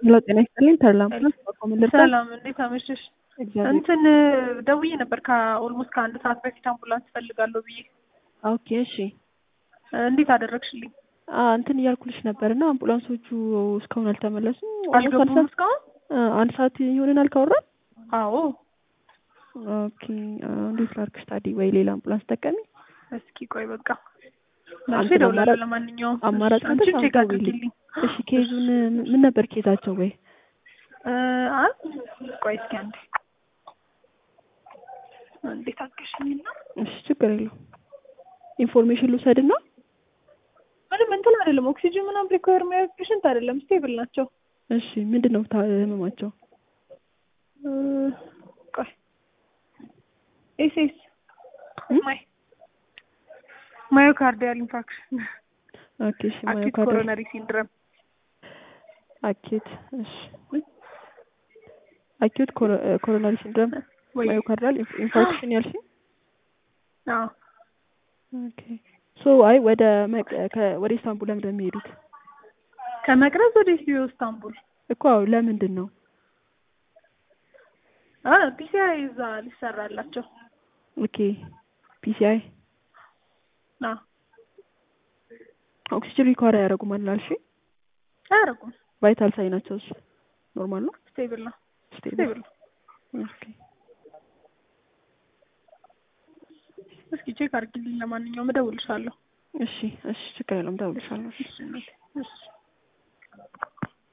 ሄሎ ጤና ይስጥልኝ ተድላ አምቡላንስ በኮምን ልርዳ? ሰላም እንዴት አመሸሽ? እግዚአብሔር እንትን ደውዬ ነበር ከኦልሞስት ከአንድ ሰዓት በፊት አምቡላንስ እፈልጋለሁ ብዬ ኦኬ እሺ እንዴት አደረግሽልኝ? አ እንትን እያልኩልሽ ነበር እና አምቡላንሶቹ እስካሁን አልተመለሱም። አልገቡም ኦልሞስት እስካሁን? አንድ ሰዓት ይሆነናል ካወራን። አዎ ኦኬ አ፣ እንዴት ላድርግሽ ታዲያ? ወይ ሌላ አምቡላንስ ጠቀሚ። እስኪ ቆይ በቃ መልሼ አንተ እደውላለሁ። አማራጭ- ለማንኛውም አማራጭ አንቺ ካለሽ ቼክ አትደውይልኝ። አድርጊልኝ። እሺ ኬዙን ምን ነበር ኬዛቸው? ወይ እ፣ አ ቆይ እስኪ አንዴ እንዴት አገሽኝና እሺ ችግር የለው ኢንፎርሜሽን ልውሰድና ምንም እንትን አይደለም። ኦክሲጅን ምናምን ሪኳየር የሚያደርግ ፔሽንት አይደለም። ስቴብል ናቸው። እሺ ምንድን ነው ታ- ህመማቸው? እ፣ ቆይ ኤስኤስ እም? ማይ ማዮካርዲያል ኢንፋክሽን ኦኬ እሺ አኪት ማዮካርዲያል ኮሮነሪ ሲንድረም አኪት እሺ አኪዩት ኮሮናሪ ሲንድረም ወይ ማዮካርዲያል ኢንፋርክሽን ያልሽኝ? አዎ ኦኬ ሶ አይ ወደ መቅ- ከ- ወደ ኢስታንቡል ለምን እንደሚሄዱት ከመቅረዝ ወደ ኢትዮ ኢስታንቡል እኮ አዎ፣ ለምንድን ነው? አ ፒሲአይ እዛ ሊሰራላቸው ኦኬ ፒሲአይ ና ኦክሲጅን ሪኳር አያደርጉም አላልሽ? አያደርጉም። ቫይታል ሳይናቸውስ ኖርማል ነው? ስቴብል ነው ስቴብል ስቴብል ነው። ኦኬ እስኪ ቼክ አድርጊልኝ። ለማንኛውም እደውልልሻለሁ። እሺ እሺ ችግር የለውም እደውልልሻለሁ። እሺ እሺ እናቴ፣ እሺ